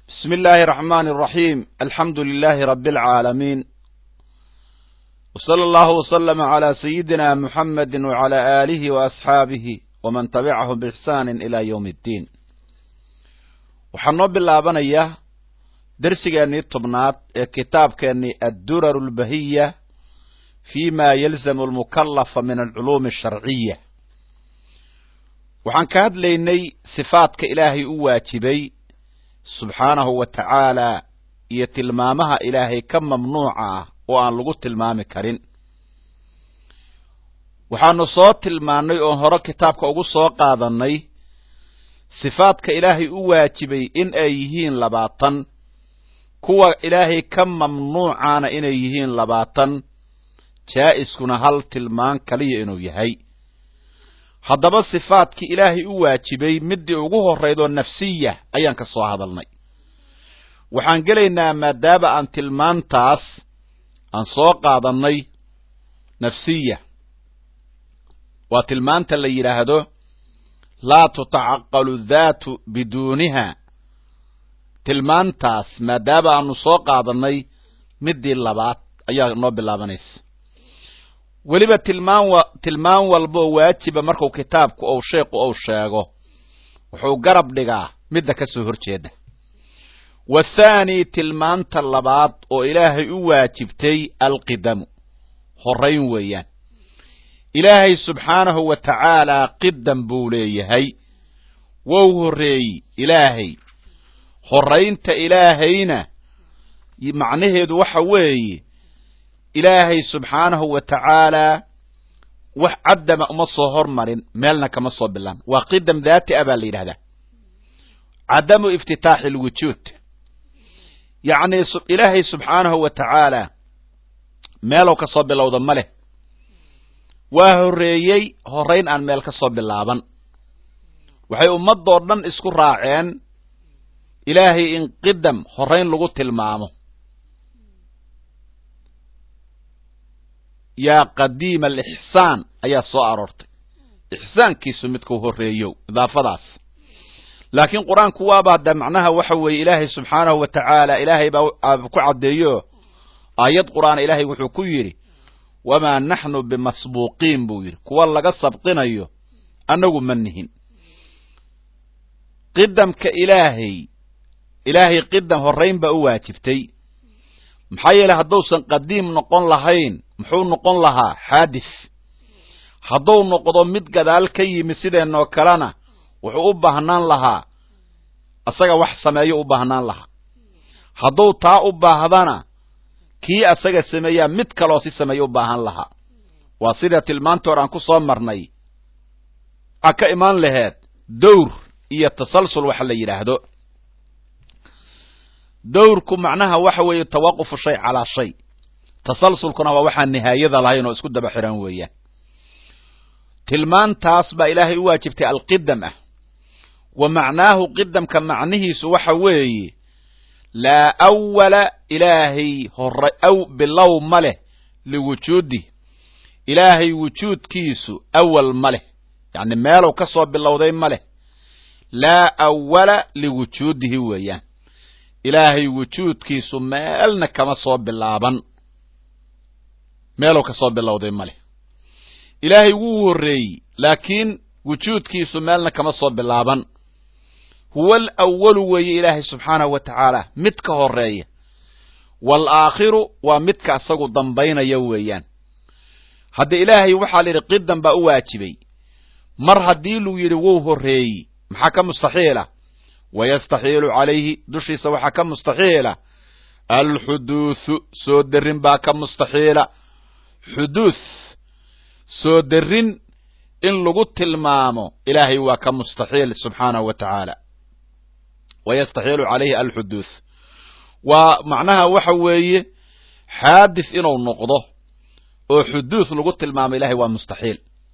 بسم الله الرحمن الرحيم الحمد لله رب العالمين وصلى الله وسلم على سيدنا محمد وعلى آله وأصحابه ومن تبعهم بإحسان إلى يوم الدين waxaan noo bilaabanayaa dersigeennii tobnaad ee kitaabkeennii addurar اlbahiya fi ma yalzamu almukalafa min alculuumi asharciya waxaan ka hadlaynay sifaadka ilaahay u waajibay subxaanahu wa tacaala iyo tilmaamaha ilaahay ka mamnuuca ah oo aan lagu tilmaami karin waxaanu soo tilmaannay oon hore kitaabka ugu soo qaadannay sifaadka ilaahay u waajibay in ay yihiin labaatan kuwa ilaahay ka mamnuucaana inay yihiin labaatan jaa'iskuna hal tilmaan kaliya inuu yahay haddaba sifaadkii ilaahay u waajibay middii ugu horraydoo nafsiya ayaan ka soo hadalnay waxaan gelaynaa maadaama aan tilmaantaas aan soo qaadannay nafsiya waa tilmaanta la yidhaahdo laa tutacaqalu daatu biduuniha tilmaantaas maadaama aanu soo qaadannay middii labaad ayaa noo bilaabanaysa weliba tilmaan wa tilmaan walbaoo waajiba marku kitaabku ou sheekhu ou sheego wuxuu garab dhigaa midda ka soo horjeeda wathaani tilmaanta labaad oo ilaahay u waajibtay alqidamu horrayn weeyaan ilaahay subxaanahu wa tacaalaa qidam buu leeyahay wou horreeyey ilaahay horraynta ilaahayna macnaheedu waxa weeye ilaahay subxaanahu wa tacaalaa wax caddama uma soo hormarin meelna kama soo bilaan waa qidam daati a baa la yidhahdaa cadamu iftitaaxi alwujuud yacnii ilaahay subxaanahu wa tacaalaa meelow ka soo bilowda ma leh waa horreeyey horrayn aan meel ka soo bilaaban waxay ummadoo dhan isku raaceen ilaahay in qidam horrayn lagu tilmaamo yaa qadiima alixsaan ayaa soo aroortay ixsaankiisu midkuu horreeyo idaafadaas laakiin qur-aanku waaba hadda macnaha waxa weeye ilaahay subxaanahu wa tacaala ilaahay baa ku caddeeyo aayad qur'aana ilaahay wuxuu ku yidhi wamaa naxnu bimasbuuqiin buu yidhi kuwa laga sabqinayo annagu ma nihin qidamka ilaahay ilaahay qidam horrayn baa u waajibtay maxaa yeeley hadduusan qadiim noqon lahayn muxuu noqon lahaa xaadis hadduu noqdo mid gadaal ka yimi sideenoo kalena wuxuu u baahnaan lahaa asaga wax sameeyo u baahnaan lahaa hadduu taa u baahdana kii asaga sameeyaa mid kaloo si sameeyo u baahan lahaa waa sida tilmaanta hor aan ku soo marnay a ka imaan laheed dowr iyo tasalsul waxa la yidhaahdo dowrku macnaha waxa weeye tawaqufu shay calaa shay tasalsulkuna waa waxaan nihaayada lahayn oo isku daba xiran weeyaan tilmaantaas baa ilaahay u waajibtay alqidam ah wa macnaahu qidamka macnihiisu waxa weeye laa awala ilaahay hore aw bilow ma leh liwujuudih ilaahay wujuudkiisu awal ma leh yacni meelow ka soo bilowday ma leh laa awala liwujuudihi weeyaan ilaahay wujuudkiisu meelna kama soo bilaaban meelow ka soo bilowday ma leh ilaahay wuu horreeyey laakiin wujuudkiisu meelna kama soo bilaaban huwa alawalu weeye ilaahay subxaanahu wa tacaala mid ka horreeya waalaakhiru waa midka asagu dambaynaya weeyaan hadda ilaahay waxaa la yidhi qidam baa u waajibay mar haddii luu yidhi wou horreeyey maxaa ka mustaxiila wayastaxiilu calayhi dushiisa waxaa ka mustaxiila alxuduuthu soo derrin baa ka mustaxiila xuduuth soo derrin in lagu tilmaamo ilaahay waa ka mustaxiil subxaanahu wa tacaala wayastaxiilu calayhi alxuduuth waa macnaha waxa weeye xaadis inuu noqdo oo xuduuth lagu tilmaamo ilahay waa mustaxiil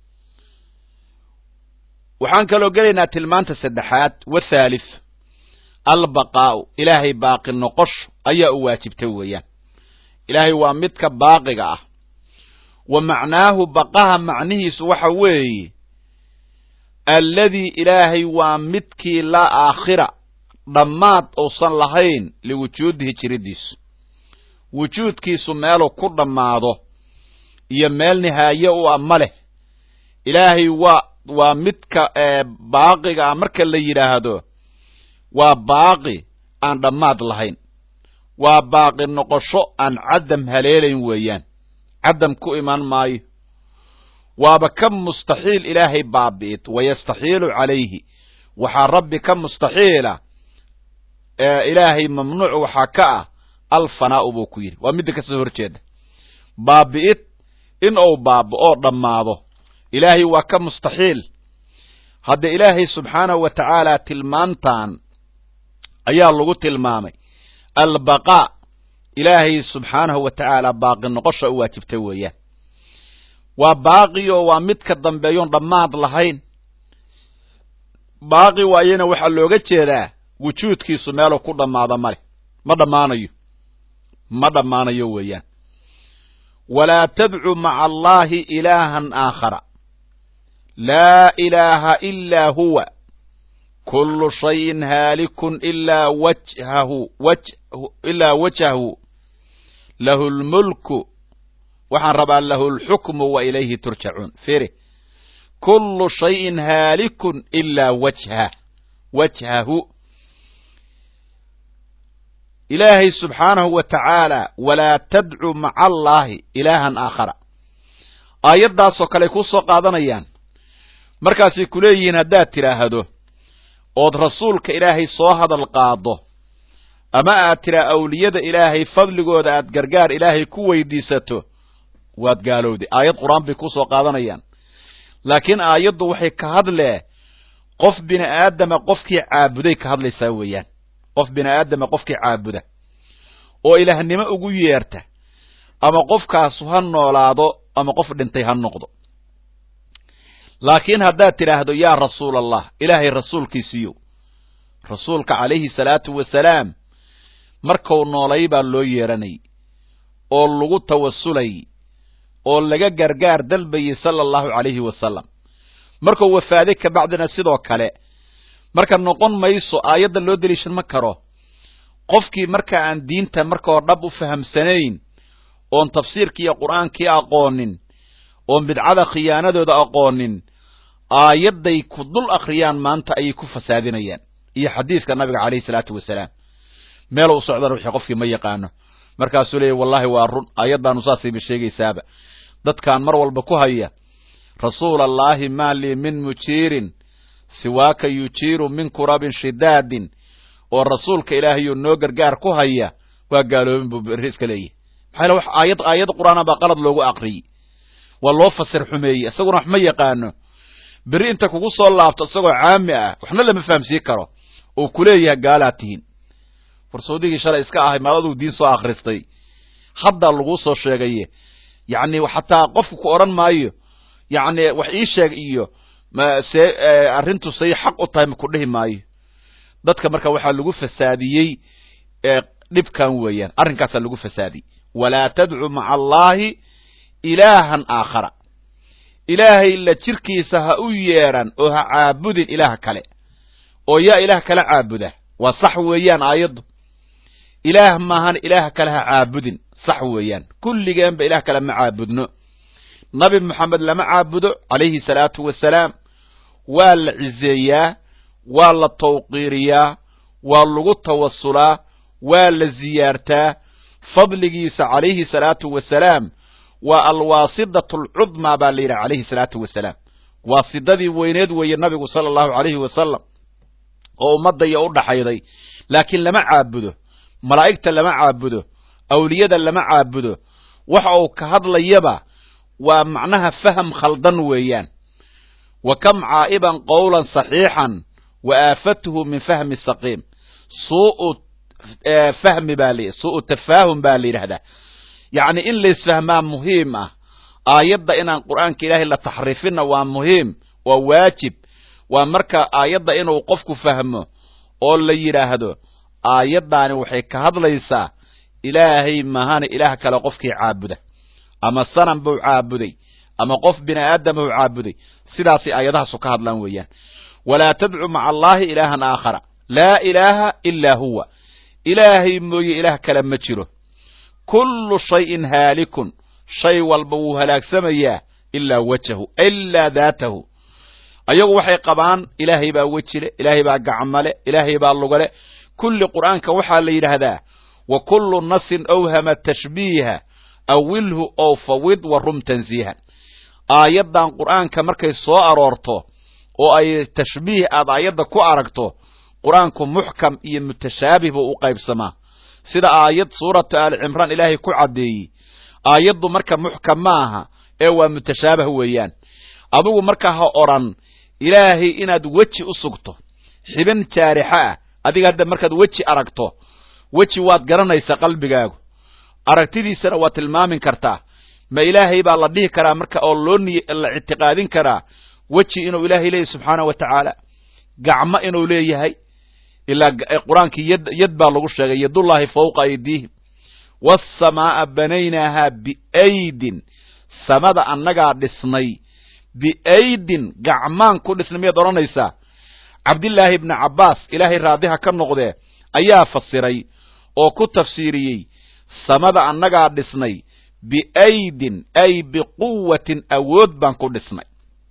waxaan kaloo gelaynaa tilmaanta saddexaad wathaalith albaqaa'u ilaahay baaqi noqosho ayaa u waajibta weeyaan ilaahay waa midka baaqiga ah wa macnaahu baqaha macnihiisu waxa weeye alladii ilaahay waa midkii laa aakhira dhammaad uusan lahayn liwujuudihi jiridiisu wujuudkiisu meeluu ku dhammaado iyo meel nihaaye u a ma leh ilaahay waa waa midka baaqiga ah marka la yidhaahdo waa baaqi aan dhammaad lahayn waa baaqi noqosho aan cadam haleelayn weeyaan cadam ku imaan maayo waaba ka mustaxiil ilaahay baabi'id wayastaxiilu calayhi waxaa rabbi ka mustaxiila ilaahay mamnuuc waxaa ka ah alfanaa'u buu ku yidhi waa midda kasoo horjeeda baabi'id in uu baaba'oo dhammaado ilaahay waa ka mustaxiil hadda ilaahay subxaanahu wa tacaala tilmaantan ayaa lagu tilmaamay albaqaa ilaahay subxaanahu wa tacaala baaqi noqosha u waajibta weeyaan waa baaqi oo waa mid ka dambeeyoon dhammaad lahayn baaqi waayena waxaa looga jeedaa wujuudkiisu meeluu ku dhammaado male ma dhammaanayo ma dhammaanayo weeyaan walaa tadcu maca allahi ilaahan aakhara laa ilaaha ilaa huwa kullu shayin haalikun ilaa wajhahu ilaa wajhahu lahu lmulku waxaan rabaa lahu lxukmu wa ilayhi turjacuun firi kullu shayin haalikun ilaa wajhah wajhahu ilaahay subxaanahu wa tacaala walaa tadcu maca allaahi ilaahan aakhara aayaddaasoo kale ku soo qaadanayaan markaasay ku leeyihiin haddaad tidhaahdo ood rasuulka ilaahay soo hadal qaado ama aad tidhaa awliyada ilaahay fadligooda aad gargaar ilaahay ku weydiisato waad gaalowday aayad qur-aan bay ku soo qaadanayaan laakiin aayaddu waxay ka hadlee qof bini aadama qofkii caabuday ka hadlaysaa weeyaan qof bini aadama qofkii caabuda oo ilaahnimo ugu yeerta ama qofkaasu ha noolaado ama qof dhintay ha noqdo laakiin haddaad tidhaahdo yaa rasuul allah ilaahay rasuulkiisiiyo rasuulka calayhi salaatu wasalaam markuu noolay baa loo yeedhanayay oo lagu tawasulay oo laga gargaar dalbayay sala allahu calayhi wasalam markuu wafaaday kabacdina sidoo kale marka noqon mayso aayadda loo deliishan ma karo qofkii marka aan diinta markao dhab u fahamsanayn oon tafsiirkiiyo qur'aankii aqoonin oon bidcada khiyaanadooda aqoonin aayadday ku dul akhriyaan maanta ayay ku fasaadinayaan iyo xadiidka nabiga calayhi salaatu wasalaam meel u socdana wixii qofkii ma yaqaano markaasuu leeyahy wallahi waa run aayaddaanu saasayba sheegaysaaba dadkaan mar walba ku haya rasuula allaahi maa lii min mujiirin siwaaka yujiiru min kurabin shidaadin oo rasuulka ilaahayoo noo gargaar ku haya waa gaaloobin buu berri iska leeyahy maxaa wax aayad aayad qur'aana baa qalad loogu aqriyey waa loo fasir xumeeyey isaguna wax ma yaqaano berri inta kugu soo laabto isagoo caami ah waxna lama fahamsiin karo oo kuleeyahay gaalaad tihiin farsawdigii shalay iska ahay maal aduu diin soo akhristay hadda laguu soo sheegaye yacni xataa qofku ku odhan maayo yacni wax ii sheeg iyo mse arrintu say xaq u tahay ma ku dhihi maayo dadka marka waxaa lagu fasaadiyey dhibkan weeyaan arrinkaasaa lagu fasaadiyey walaa tadcu maca allaahi ilaahan aakhara ilaahay la jirkiisa ha u yeedhan oo ha caabudin ilaah kale oo yaa ilaah kala caabuda waa sax weeyaan aayaddu ilaah maahan ilaah kale ha caabudin sax weeyaan kulligeenba ilaah kale ma caabudno nabi moxamed lama caabudo calayhi salaatu wasalaam waa la ciseeyaa waa la tawqiiriyaa waa lagu tawasulaa waa la ziyaartaa fadligiisa calayhi salaatu wasalaam waa alwaasidatu alcudmaa baa la yidhaha calayhi salaatu wasalaam waasidadii weyneed weeye nabigu sala allahu calayhi wasalam oo ummadaya u dhaxayday laakiin lama caabudo malaa'igta lama caabudo awliyada lama caabudo waxa uu ka hadlayaba waa macnaha faham khaldan weeyaan wa kam caa'iban qowlan saxiixan wa aafatuhu min fahmi saqiim suu'u fahmi baa la suu'u tafaahum baa la yidhahdaa yacni in laysfahmaa muhiim ah aayadda inaan qur'aanka ilaahay la taxriifinna waa muhiim waa waajib waa marka aayadda inuu qofku fahmo oo la yidhaahdo aayaddaani waxay ka hadlaysaa ilaahay mahana ilaah kale qofkii caabuda ama sanam buu caabuday ama qof bini aadam buu caabuday sidaasay aayadahaasu ka hadlaan weeyaan walaa tadcu maca allaahi ilaahan aakhara laa ilaaha ilaa huwa ilaahay mooye ilaah kale ma jiro kullu shayin haalikun shay walba wuu halaagsamayaa ilaa wajahu ilaa daatahu ayagu waxay qabaan ilaahay baa wejile ilaahay baa gacmale ilaahay baa lugale kulli qur'aanka waxaa la yidhaahdaa wa kullu nasin awhama tashbiiha awilhu ow fawid wa rum tansiihan aayaddan qur'aanka markay soo aroorto oo ay tashbiih aad aayadda ku aragto qur-aanku muxkam iyo mutashaabih buu u qaybsamaa sida aayad suuratu aali cimraan ilaahay ku caddeeyey aayaddu marka muxkam ma aha ee waa mutashaabah weeyaan adugu marka ha odhan ilaahay inaad weji u sugto xibin jaarixa ah adiga hadda markaad weji aragto weji waad garanaysaa qalbigaagu aragtidiisana waad tilmaamin kartaa ma ilaahay baa la dhihi karaa marka oo loo niy la ictiqaadin karaa weji inuu ilaahay leeyahy subxaana wa tacaala gacmo inuu leeyahay ilaa qur-aankii yad yad baa lagu sheegay yadullaahi fawqa aydiihim waasamaaa banaynaahaa biaydin samada annagaa dhisnay biaydin gacmaan ku dhisnay miyaad odhanaysaa cabdillaahi ibni cabbaas ilaahay raadiha ka noqdee ayaa fasiray oo ku tafsiiriyey samada annagaa dhisnay biaydin ay biquwatin awood baan ku dhisnay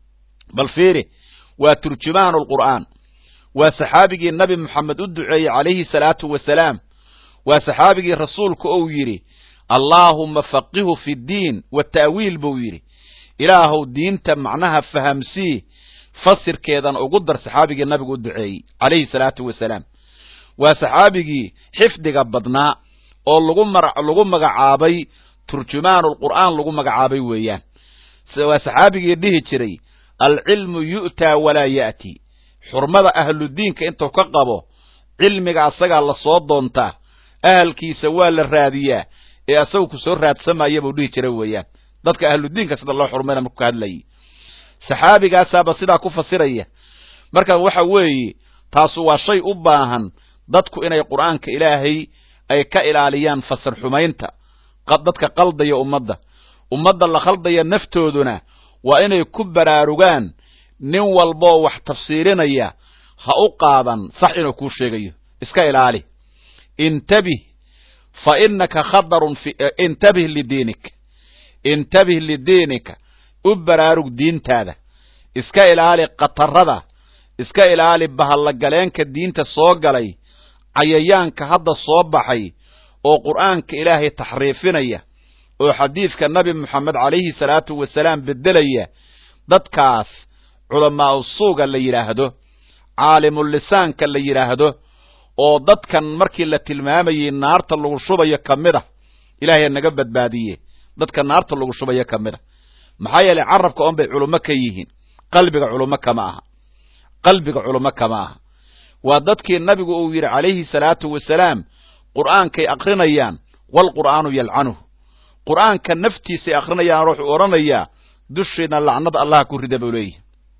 bal fiiri waa turjumaanu lqur'aan waa saxaabigii nabi moxamed u duceeyey calayhi salaatu wasalaam waa saxaabigii rasuulku ou yidhi allaahumma faqihu fi ddiin wa ta'wiil buu yidhi ilaahow diinta macnaha fahamsii fasirkeedana ugu dar saxaabigii nabigu u duceeyey calayhi salaatu wasalaam waa saxaabigii xifdiga badnaa oo lagu lagu magacaabay turjumaanulqur'aan lagu magacaabay weeyaan waa saxaabigii dhihi jiray alcilmu yu'taa walaa ya'ti xurmada ahludiinka intuu ka qabo cilmiga asagaa lasoo doontaa ahalkiisa waa la raadiyaa ee asagu ku soo raadsamaya buu dhihi jira weeyaan dadka ahludiinka sida loo xurmayna markuu ka hadlayay saxaabigaasaaba sidaa ku fasiraya marka waxa weeye taasu waa shay u baahan dadku inay qur'aanka ilaahay ay ka ilaaliyaan fasir xumaynta dadka qaldaya ummadda ummadda la khaldaya naftooduna waa inay ku baraarugaan nin walboo wax tafsiirinaya ha u qaadan sax inuu kuu sheegayo iska ilaali intabih fa inaka khadarun intabih lidiinik intabih lidiinika u baraarug diintaada iska ilaali khatarada iska ilaali bahallagaleenka diinta soo galay cayayaanka hadda soo baxay oo qur'aanka ilaahay taxriifinaya oo xadiidka nabi moxamed calayhi salaatu wasalaam beddelaya dadkaas culamaa'u suuga la yidhaahdo caalimulisaanka la yidhaahdo oo dadkan markii la tilmaamayey naarta lagu shubayo ka mid a ilaahay naga badbaadiye dadka naarta lagu shubayo ka mid a maxaa yeelay carabka oon bay culummo ka yihiin qalbiga culummo kama aha qalbiga culummo kama aha waa dadkii nabigu uu yidhi calayhi salaatu wasalaam qur'aankay akrinayaan waalqur'aanu yalcanuhu qur'aanka naftiisay akrinayaan wuxuu odhanayaa dushiina lacnada allaha ku rida buu leeyahy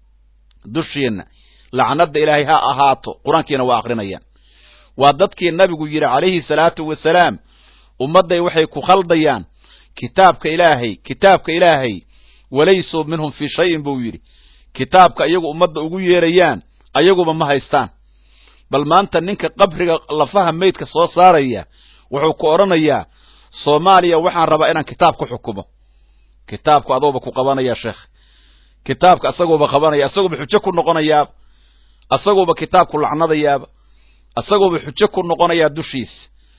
dushiina lacnada ilaahay ha ahaato qur-aankiina waa akrinayaan waa dadkii nabigu yidhi calayhi salaatu wasalaam ummadday waxay ku khaldayaan kitaabka ilaahay kitaabka ilaahay walaysuu minhum fii shayin buu yidhi kitaabka iyagu ummadda ugu yeerayaan ayaguba ma haystaan bal maanta ninka qabriga lafaha maydka soo saaraya wuxuu ku odhanayaa soomaaliya waxaan rabaa inaan kitaab ku xukumo kitaabku adooba ku qabanaya sheekh kitaabka asaguuba qabanaya asaguuba xujo ku noqonayaaba asaguuba kitaabku lacnadayaaba asaguuba xujo ku noqonayaa dushiisa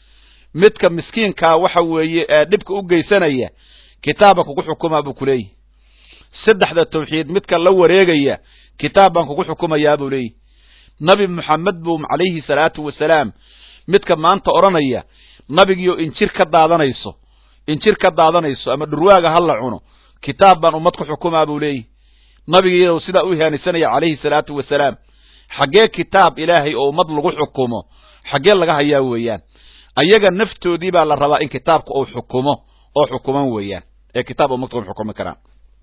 midka miskiinkaa waxa weeye ee dhibka u geysanaya kitaabba kugu xukumaa buu ku leeyahy saddexda tawxiid midka la wareegaya kitaab baan kugu xukumayaa buu leeyahy nabi moxamed buu calayhi salaatu wasalaam midka maanta odhanaya nabigiio injir ka daadanayso injir ka daadanayso ama dhurwaaga ha la cuno kitaab baan ummad ku xukumaa buu leeyahy nabigiinu sidaa u ihaanisanaya calayhi salaatu wasalaam xaggee kitaab ilaahay oo ummad lagu xukumo xaggee laga hayaa weeyaan ayaga naftoodii baa la rabaa in kitaabka uu xukumo oo xukuman weeyaan ee kitaab ummadka u xukumi karaan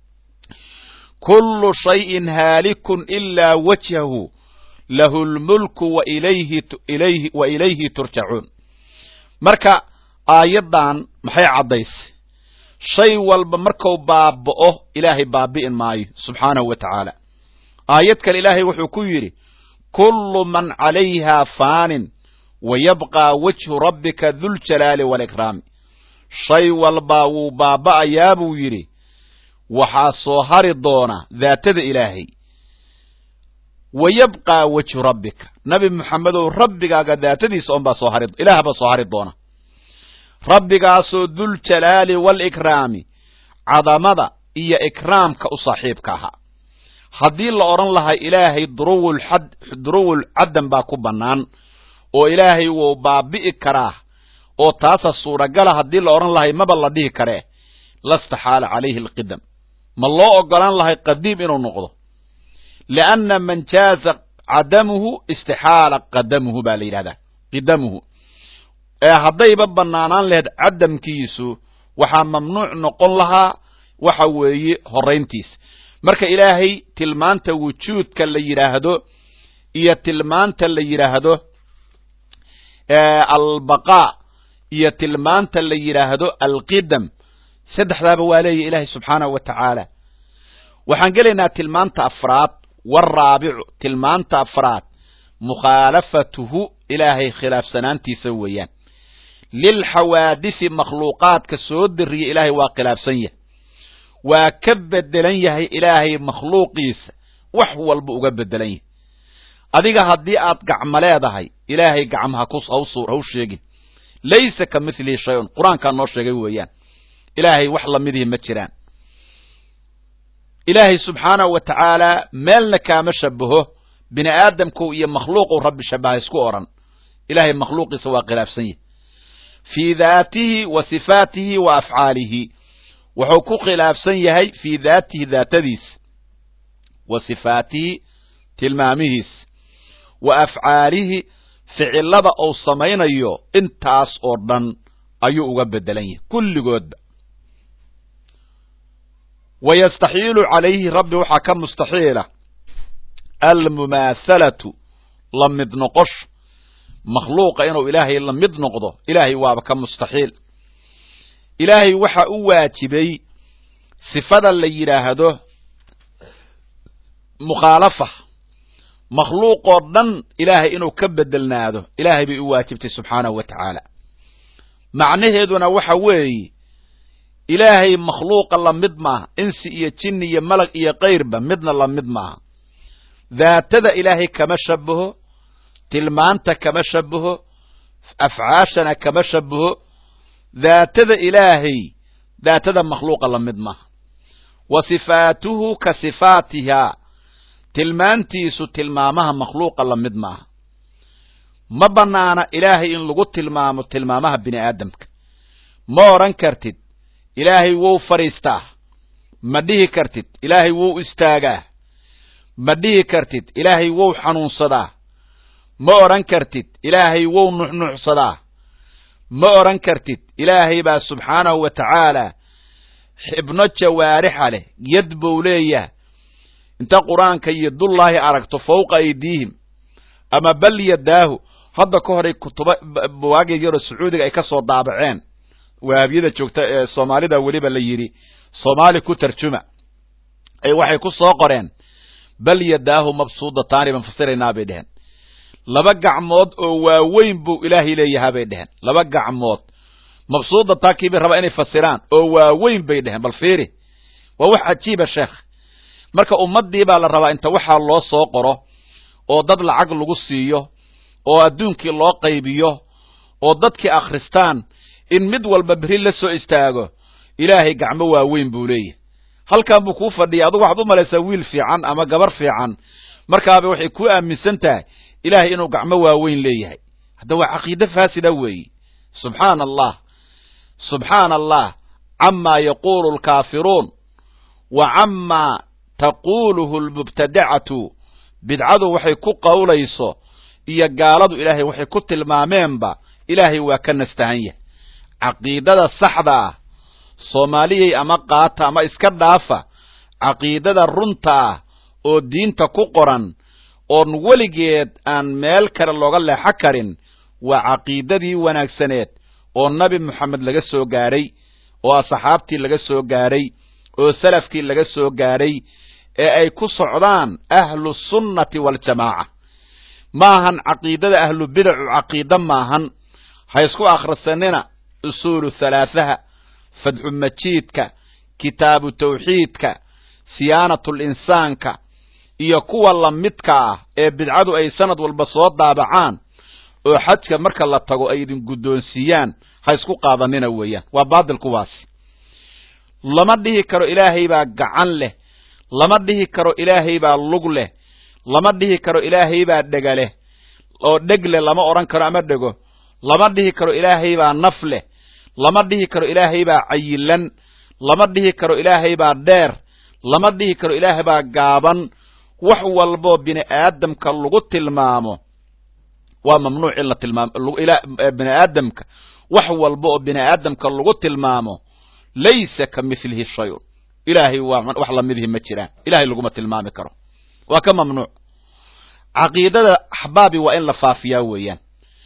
kullu shayin haalikun ilaa wajhahu lahu lmulku wa ilayhi ilayhi wa ilayhi turjacuun marka aayaddan maxay caddaysay shay walba marku baaba'o ilaahay baabi'in maayo subxaanahu wa tacaala aayad kale ilaahay wuxuu ku yidhi kullu man calayhaa faanin wa yabqaa wajhu rabbika duljalaali waalikraami shay walbaa wuu baaba'ayaa buu yidhi waxaa soo hari doona daatada ilaahay wa yabqaa wejhu rabbika nabi moxamedow rabbigaaga daatadiisa unbaa soo hari ilaah baa soo hari doona rabbigaasoo duljalaali waalikraami cadamada iyo ikraamka u saaxiibka ahaa haddii la odhan lahay ilaahay duruwulxad duruwul caddan baa ku bannaan oo ilaahay wuu baabi'i karaa oo taasa suuragala haddii la odhan lahay maba la dhihi karee lastaxaala calayhi alqidam ma loo ogolaan lahay qadiim inuu noqdo lianna man jaaza cadamuhu istixaala qadamuhu baa la yidhahdaa qidamuhu ee haddayba bannaanaan lahayd cadamkiisu waxaa mamnuuc noqon lahaa waxa weeye horrayntiisa marka ilaahay tilmaanta wujuudka la yidhaahdo iyo tilmaanta la yidhaahdo albaqaa iyo tilmaanta la yidhaahdo alqidam saddexdaaba waa leeyahy ilaahay subxaanahu wa tacaala waxaan gelaynaa tilmaanta afraad waraabicu tilmaanta afraad mukhaalafatuhu ilaahay khilaafsanaantiisa weeyaan lilxawaadisi makhluuqaadka soo dariya ilaahay waa khilaafsan yahay waa ka bedelan yahay ilaahay makhluuqiisa wax walba uga bedelan yahay adiga haddii aad gacmo leedahay ilaahay gacmaha haw sheegin laysa ka milihi shay-un qur-aankaa noo sheegay weeyaan ilaahay wax lamidihi ma jiraan ilaahay subxaanahu wa tacaala meelna kaama shabaho bini aadamku iyo makhluuqu rabbi shabaha isku odhan ilaahay makhluuqiisa waa khilaafsan yahay fii daatihi wa sifaatihi wa afcaalihi wuxuu ku khilaafsan yahay fii daatihi daatadiisa wa sifaatihi tilmaamihiisa wa afcaalihi ficilada uu samaynayo intaas oo dhan ayuu uga bedelan yahay kulligoodba wa yastaxiilu calayhi rabbi waxaa ka mustaxiila almumaathalatu la mid noqosho makhluuqa inuu ilaahay la mid noqdo ilaahay waaba ka mustaxiil ilaahay waxa u waajibay sifada la yidhaahdo mukhaalafa makhluuqoo dhan ilaahay inuu ka bedelnaado ilaahay bay u waajibtay subxaanahu wa tacaala macnaheeduna waxa weeye ilaahay makhluuqa la mid maaha insi iyo jinni iyo malag iyo kayrba midna la mid maaha daatada ilaahay kama shabaho tilmaanta kama shabaho afcaashana kama shabaho daatada ilaahay daatada makhluuqa la mid maaha wa sifaatuhu ka sifaatihaa tilmaantiisu tilmaamaha makhluuqa la mid maaha ma bannaana ilaahay in lagu tilmaamo tilmaamaha bini aadamka ma odhan kartid ilaahay wou fadhiistaa ma dhihi kartid ilaahay wou istaagaa ma dhihi kartid ilaahay wou xanuunsadaa ma odhan kartid ilaahay wou nuxnuxsadaa ma odhan kartid ilaahay baa subxaanahu wa tacaala xibno jawaarixa leh yad buu leeyaha inta qur-aanka iyo dullaahi aragto fawqa aydiihim ama bal yadaahu hadda ka horay kutuba buwaagya yaroo sacuudiga ay ka soo daabaceen wahabiyada joogta ee soomaalida weliba la yidhi soomaali ku tarjuma ay waxay ku soo qoreen bal yadaahu mabsuudataani baan fasiraynaa bay dheheen laba gacmood oo waaweyn buu ilaahay leeyahaa bay dheheen laba gacmood mabsuudataa kiibay rabaa inay fasiraan oo waaweyn bay dheheen bal fiiri waa wax cajiiba sheekh marka ummaddii baa la rabaa inta waxaa loo soo qoro oo dad lacag lagu siiyo oo adduunkii loo qaybiyo oo dadkii akhristaan in mid walba berri la soo istaago ilaahay gacmo waaweyn buu leeyahay halkan buu kuu fadhiyay adugu waxaad u malaysaa wiil fiican ama gabar fiican markaaba waxay ku aaminsan tahay ilaahay inuu gacmo waaweyn leeyahay hadda waa caqiide faasida weeye subxaana allah subxaana allah camaa yaquulu alkaafiruun wa camaa taquuluhu almubtadacatu bidcadu waxay ku qowlayso iyo gaaladu ilaahay waxay ku tilmaameenba ilaahay waa ka nastahan yahay caqiidada saxda ah soomaaliyay ama qaata ama iska dhaafa caqiidada runta ah oo diinta ku qoran oon weligeed aan meel kale looga leexo karin waa caqiidadii wanaagsaneed oo nabi moxamed laga soo gaadhay oo asxaabtii laga soo gaadhay oo salafkii laga soo gaadhay ee ay ku socdaan ahlu sunnati waaljamaaca maahan caqiidada ahlu bidacu caqiide maahan ha isku akhrisanina usuulu halaathaha fadxu majiidka kitaabu tawxiidka siyaanatul insaanka iyo kuwa lamidka ah ee bidcadu ay sanad walba soo daabacaan oo xajka marka la tago ay idin guddoonsiiyaan ha isku qaadanina weeyaan waa baadil kuwaasi lama dhihi karo ilaahay baa gacan leh lama dhihi karo ilaahay baa lug leh lama dhihi karo ilaahay baa dhega leh oo dheg leh lama odhan karo ama dhego lama dhihi karo ilaahay baa naf leh lama dhihi karo ilaahay baa cayilan lama dhihi karo ilaahay baa dheer lama dhihi karo ilaahay baa gaaban wax walboo bini aadamka lagu tilmaamo waa mamnuuc in la tilmaamo bini aadamka wax walba oo bini aadamka lagu tilmaamo laysa ka milihi shayun ilaahay waa wax lamidihi ma jiraan ilahay laguma tilmaami karo waa ka mamnuuc caqiidada axbaabi waa in la faafiyaa weeyaan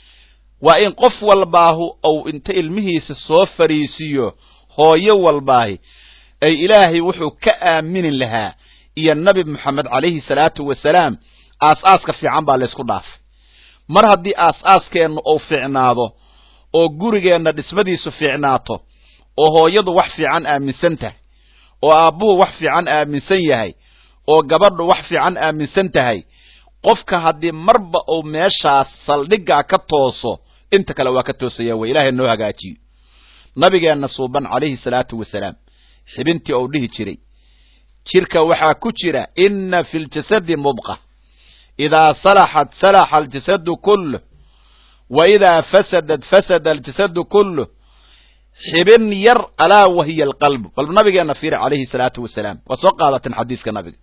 waa in qof walbaahu ou inta ilmihiisa soo fariisiiyo hooyo walbaahi ay ilaahay wuxuu ka aaminin lahaa iyo nabi moxamed calayhi salaatu wasalaam aas-aaska fiican baa laysku dhaafay mar haddii aas-aaskeenna uu fiicnaado oo gurigeenna dhismadiisu fiicnaato oo hooyadu wax fiican aaminsan tahay oo aabbuhu wax fiican aaminsan yahay oo gabadhu wax fiican aaminsan tahay qofka haddii marba uu meeshaas saldhiggaa ka tooso inta kale waa ka toosaya wey ilaahay noo hagaajiyo nabigeenna suuban calayhi salaatu wasalaam xibintii ou dhihi jiray jirka waxaa ku jira inna fi ljasadi mudqa idaa salaxat salaxa aljasadu kulluh wa idaa fasadat fasada aljasadu kulluh xibin yar alaa wahiya alqalbu bal nabigeenna fiiri calayhi salaatu wasalaam waa soo qaadateen xadiiska nabiga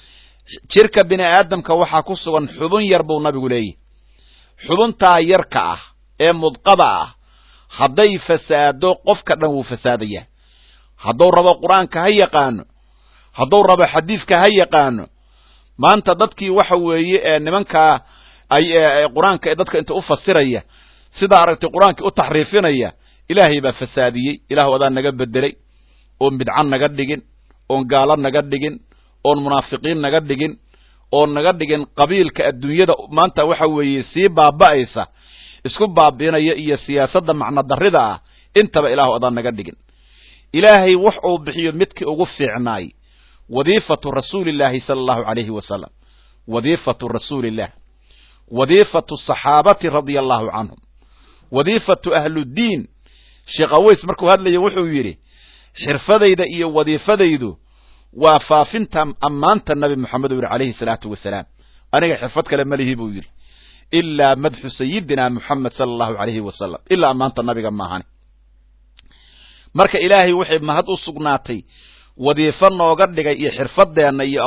jirka bini aadamka waxaa ku sugan xubin yar buu nabigu leeyahy xubintaa yarka ah ee mudqada ah hadday fasaado qofka dhan wuu fasaadayaa hadduu rabo qur-aanka ha yaqaano hadduu rabo xadiidka ha yaqaano maanta dadkii waxa weeye ee nimankaa ay qur-aanka ee dadka inta u fasiraya sidaa aragtay qur-aankii u taxriifinaya ilaahay baa fasaadiyey ilaahu adaa naga bedelay oon bidcan naga dhigin oon gaalo naga dhigin oon munaafiqiin naga dhigin oon naga dhigin qabiilka adduunyada maanta waxa weeye sii baaba'aysa isku baabiinaya iyo siyaasadda macno darrida ah intaba ilaahu adaa naga dhigin ilaahay wax uu bixiyo midkii ugu fiicnaay wadiifatu rasuulillaahi sala allahu calayhi wasalam wadiifatu rasuuliillah wadiifatu saxaabati radia allahu canhum wadiifatu ahluddiin sheekh aweys markuu hadlaya wuxuu yidhi xirfadayda iyo wadiifadaydu waa faafinta ammaanta nabi moxamed u yidhi calayhi salaatu wasalaam aniga xirfad kale malihi buu yidhi ilaa madxu sayidina moxamed sala allahu calayhi wasalam ilaa ammaanta nabiga maahani marka ilaahay waxay mahad u sugnaatay wadiifo nooga dhigay iyo xirfadeenna iyo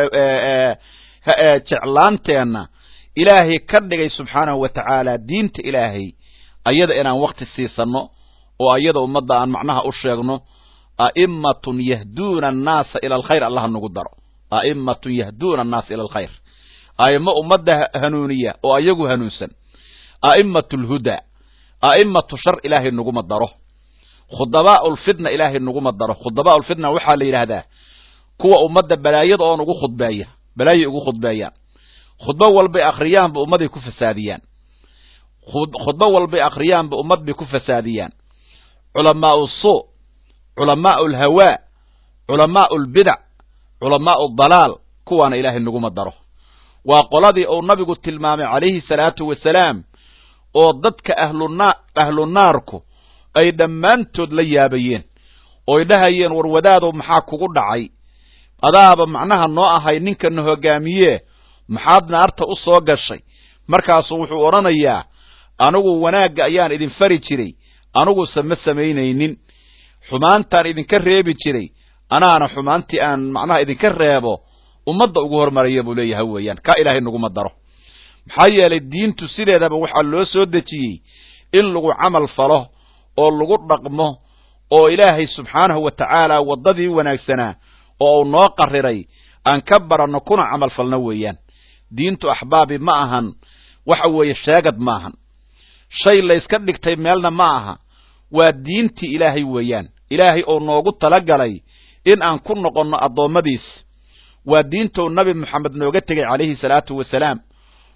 jeclaanteenna ilaahay ka dhigay subxaanahu wa tacaala diinta ilaahay ayada inaan wakti siisanno oo ayada ummadda aan macnaha u sheegno a'immatun yahduuna annaasa ila alkhayr allaha nagu daro a'immatun yahduuna annaasa ila alkhayr a'immo ummadda hanuuniya oo ayagu hanuunsan a'immatu lhudaa a'immatu shar ilaahay naguma daro khudabaa'u lfitna ilaahay naguma daro khudabaa'u lfitna waxaa la yidhaahdaa kuwa ummadda balaayada oon ugu khudbeeya balaayay ugu khudbeeyaan khudbo walbay akhriyaanba ummaday ku fasaadiyaan khudbo walbay akhriyaanba ummad bay ku fasaadiyaan culamaa'u suu culamaa'u alhawaa culamaa'u lbidac culamaa'u dalaal kuwaana ilaahay naguma daro waa qoladii uu nabigu tilmaamay calayhi salaatu wasalaam oo dadka ahluna ahlu naarku ay dhammaantood la yaabayeen ooy dhahayeen war wadaadow maxaa kugu dhacay adaaba macnaha noo ahay ninkana hogaamiye maxaad naarta u soo gashay markaasuu wuxuu odhanayaa anigu wanaagga ayaan idin fari jiray aniguse ma samaynaynin xumaantaan idinka reebi jiray anaana xumaantii aan macnaha idinka reebo ummadda ugu hormaraya buu leeyahay weeyaan kaa ilaahay naguma daro maxaa yeelay diintu sideedaba waxaa loo soo dejiyey in lagu camal falo oo lagu dhaqmo oo ilaahay subxaanahu wa tacaala waddadii wanaagsanaa oo uu noo qariray aan ka baranno kuna camal falno weeyaan diintu axbaabi ma ahan waxa weeye sheegad ma ahan shay layska dhigtay meelna ma aha waa diintii ilaahay weeyaan ilaahay oo noogu talagalay in aan ku noqonno addoommadiis waa diintou nabi moxamed nooga tegay calayhi salaatu wasalaam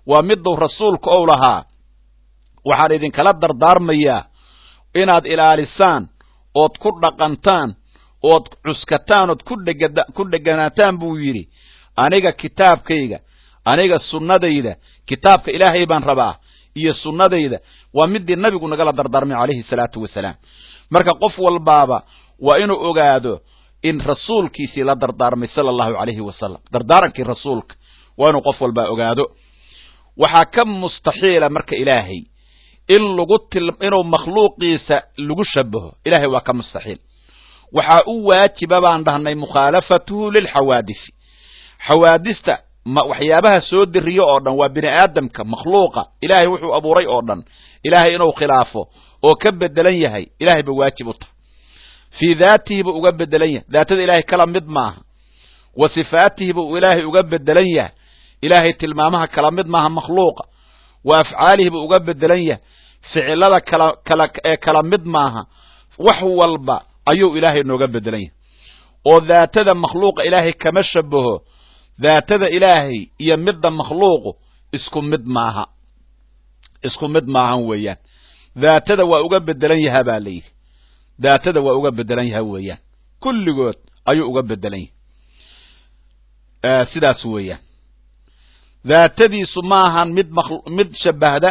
waa miduu rasuulku ou lahaa waxaan idinkala dardaarmayaa inaad ilaalisaan ood ku dhaqantaan ood cuskataan ood ku dheganaataan buu yidhi aniga kitaabkayga aniga sunnadayda kitaabka ilaahay baan rabaa iyo sunnadayda waa midii nabigu nagala dardaarmay calayhi salaatu wasalaam marka qof walbaaba waa inuu ogaado in rasuulkiisii la dardaarmay sala allahu calayhi wasalam dardaarankii rasuulka waa inuu qof walbaa ogaado waxaa ka mustaxiila marka ilaahay in lagu inuu makhluuqiisa lagu shabaho ilahay waa ka mustaxiil waxaa u waajiba baan dhahnay mukhaalafatuhu lilxawaadisi xawaadista waxyaabaha soo diriyo oo dhan waa bini aadamka makhluuqa ilaahay wuxuu abuuray oo dhan ilaahay inuu khilaafo oo ka bedelan yahay ilahay ba waajib u tahay fii daatihi buu uga bedelan yahay daatada ilaahay kala mid maaha wa sifaatihi buu ilaahay uga bedelan yahay ilaahay tilmaamaha kala mid maaha makhluuqa wa afcaalihi buu uga bedelan yahay ficilada kala kala ee kala mid maaha wax walba ayuu ilaahay nooga bedelan yahay oo daatada makhluuqa ilaahay kama shabaho daatada ilaahay iyo midda makhluuqu isku mid maaha isku mid maahan weeyaan daatada waa uga bedelan yahaa baa la yidhi daatada waa uga bedelan yaha weeyaan kulligood ayuu uga bedelan yahay sidaas weeyaan daatadiisu maahan mid mid shabahda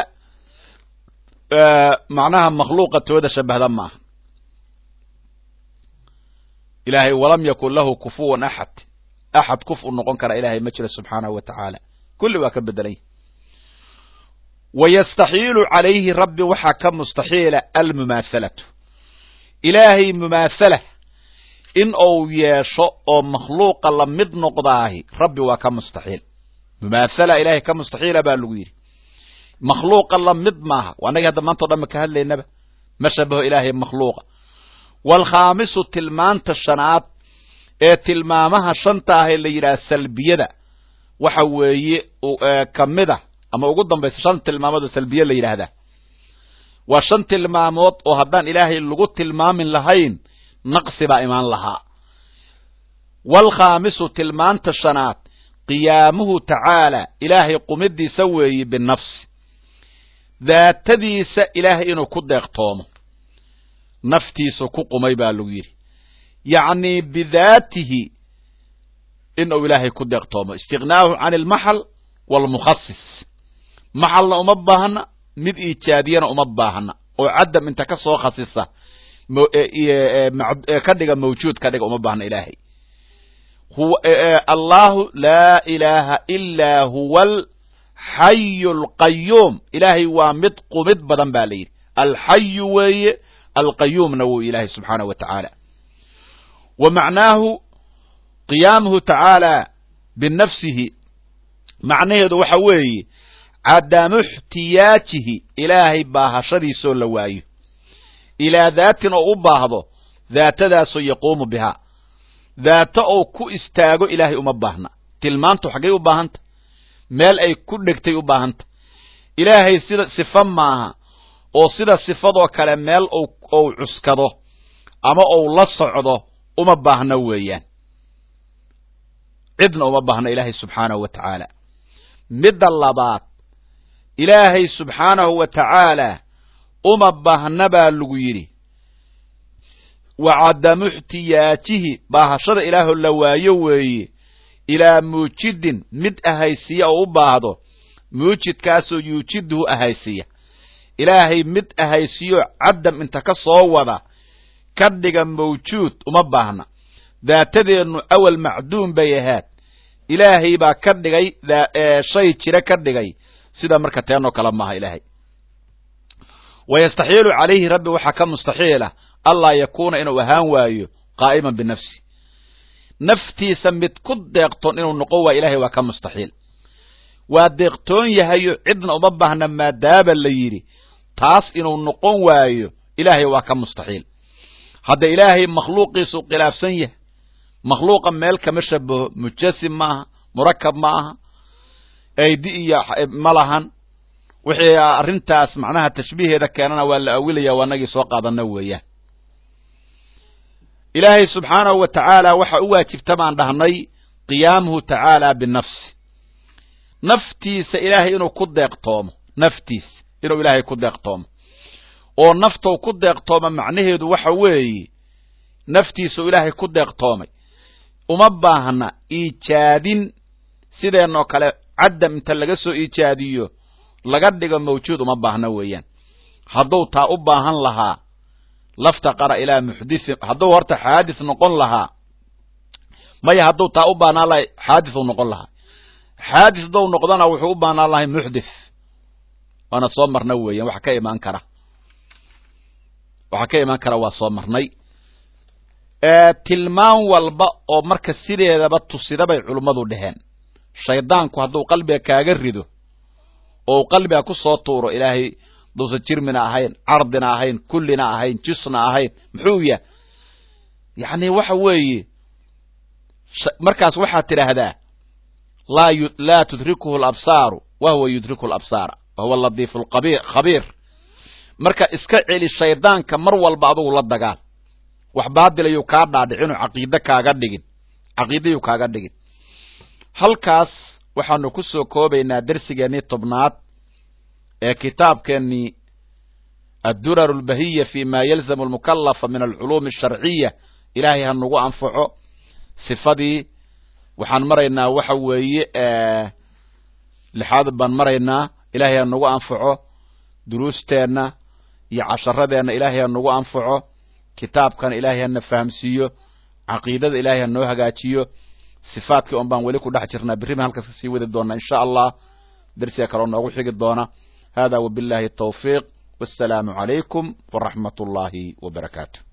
macnaha makhluuqa tooda shabahda maaha ilaahay walam yakun lahu kufuwan axad axad kuf u noqon kara ilahay ma jiro subxaanahu wa tacaala kulli waa ka bedelan yahy wayastaxiilu calayhi rabbi waxaa ka mustaxiila almumaahalatu ilaahay mumaathala in uu yeesho oo makhluuqa la mid noqdaahi rabbi waa ka mustaxiil mumaathala ilahay ka mustaxiila baa lagu yidhi makhluuqa la mid maaha annagii hadda maanta o dhan ma ka hadlaynaba ma shabaho ilaahay makhluuqa waalkhaamisu tilmaanta shanaad ee tilmaamaha shanta ah ee la yidhaha salbiyada waxa weeye ka mid a ama ugu dambaysa shan tilmaamood oo salbiye la yidhaahdaa waa shan tilmaamood oo haddaan ilaahay lagu tilmaamin lahayn naqsi baa imaan lahaa waalkhaamisu tilmaanta shanaad qiyaamuhu tacaala ilaahay qumidiisa weeye binafsi daatadiisa ilaahay inuu ku deeqtoomo naftiisu ku qumay baa lagu yidhi yacni bidaatihi inuu ilaahay ku deeqtoomo istiqnaahu can almaxal waalmukhasis maxalna uma baahna mid iijaadiyana uma baahna oo cadam inta ka soo khasisa ka dhiga mawjuud ka dhiga uma baahna ilaahay allahu laa ilaaha ilaa huwa alxayu alqayuum ilaahay waa mid qumid badan ba la yidhi alxayu weeye alqayuumna wuu ilaahay subxaanahu wa tacaala wa macnaahu qiyaamuhu tacaala binafsihi macnaheedu waxa weeye cadamu ixtiyaajihi ilaahay baahashadiisoo la waayo ilaa daatin oo u baahdo daatadaasoo yaquumu bihaa daato oo ku istaago ilaahay uma baahna tilmaantu xaggay u baahanta meel ay ku dhegtay u baahanta ilaahay sida sifo maaha oo sida sifadoo kale meel ou cuskado ama ou la socdo uma baahna weeyaan cidna uma baahna ilaahay subxaanahu wa tacaala midda labaad ilaahay subxaanahu wa tacaala uma baahna baa lagu yidhi wa cadamu ixtiyaajihi baahashada ilaahoo la waayo weeye ilaa muujidin mid ahaysiya oo u baahdo muujidkaasoo yuujiduhu ahaysiya ilaahay mid ahaysiyo cadam inta ka soo wada ka dhiga mawjuud uma baahna daatadeennu awal macduum bay ahaad ilaahay baa ka dhigay shay jira ka dhigay sida marka teenoo kale maaha ilaahay wayastaxiilu calayhi rabbi waxaa ka mustaxiila allaa yakuuna inuu ahaan waayo qaa'iman binafsi naftiisa mid ku deeqtoon inuu noqon waayo ilahay waa ka mustaxiil waa deeqtoon yahayo cidna uma baahna maadaaba la yidhi taas inuu noqon waayo ilaahay waa ka mustaxiil hadda ilaahay makhluuqiisu khilaafsan yahay makhluuqa meel kama shabaho mujasim ma aha murakab ma aha aydi iyo ma lahan wixii arrintaas macnaha tashbiiheeda keenana waa la awilaya waa nagii soo qaadana weeyaan ilaahay subxaanahu wa tacaala waxa u waajibta baan dhahnay qiyaamuhu tacaala binafsi naftiisa ilaahay inuu ku deeqtoomo naftiisa inuu ilaahay ku deeqtoomo oo naftou ku deeqtooma macnaheedu waxa weeye naftiisuu ilaahay ku deeqtoomay uma baahna iijaadin sideenoo kale caddam inta laga soo iijaadiyo laga dhigo mawjuud uma baahna weeyaan hadduu taa u baahan lahaa laftaqara ilaa muxdithin hadduu horta xaadis noqon lahaa maya hadduu taa u baahnaan lahay xaadisuu noqon lahaa xaadis hadduu noqdana wuxuu u baahnaan lahay muxdith waana soo marna weeyaan waxa ka imaan kara waxaa ka imaan kara waa soo marnay tilmaan walba oo marka sideedaba tusida bay culummadu dheheen shaydaanku hadduu qalbiga kaaga rido oo uu qalbiga ku soo tuuro ilaahay duusan jirmina ahayn cardina ahayn kullina ahayn jisna ahayn muxuu yah yacni waxa weeye markaas waxaad tidhaahdaa laa laa tudrikuhu alabsaaru wa huwa yudriku alabsaara wa huwa aladiifu khabiir marka iska celi shaydaanka mar walba adugu la dagaal wax baadilayuu kaa dhaadhicinu caqiide kaaga dhigin caqiidayuu kaaga dhigin halkaas waxaanu ku soo koobaynaa dersigeennii tobnaad ee kitaabkeennii addurar albahiya fi ma yalzamu almukalafa min alculuumi asharciya ilaahay ha nagu anfaco sifadii waxaan maraynaa waxa weeye lixaad baan maraynaa ilaahay ha nagu anfaco duruusteenna iyo casharadeenna ilaahay ha nagu anfaco kitaabkana ilaahay hana fahamsiiyo caqiidada ilaahay ha noo hagaajiyo sifaadkii un baan weli ku dhex jirnaa berri baan halkaas kasii wadi doonaa insha allah dersiga kaloo noogu xigi doona hada wabillahi tawfiiq wassalaamu calaykum waraxmat ullaahi wabarakaatu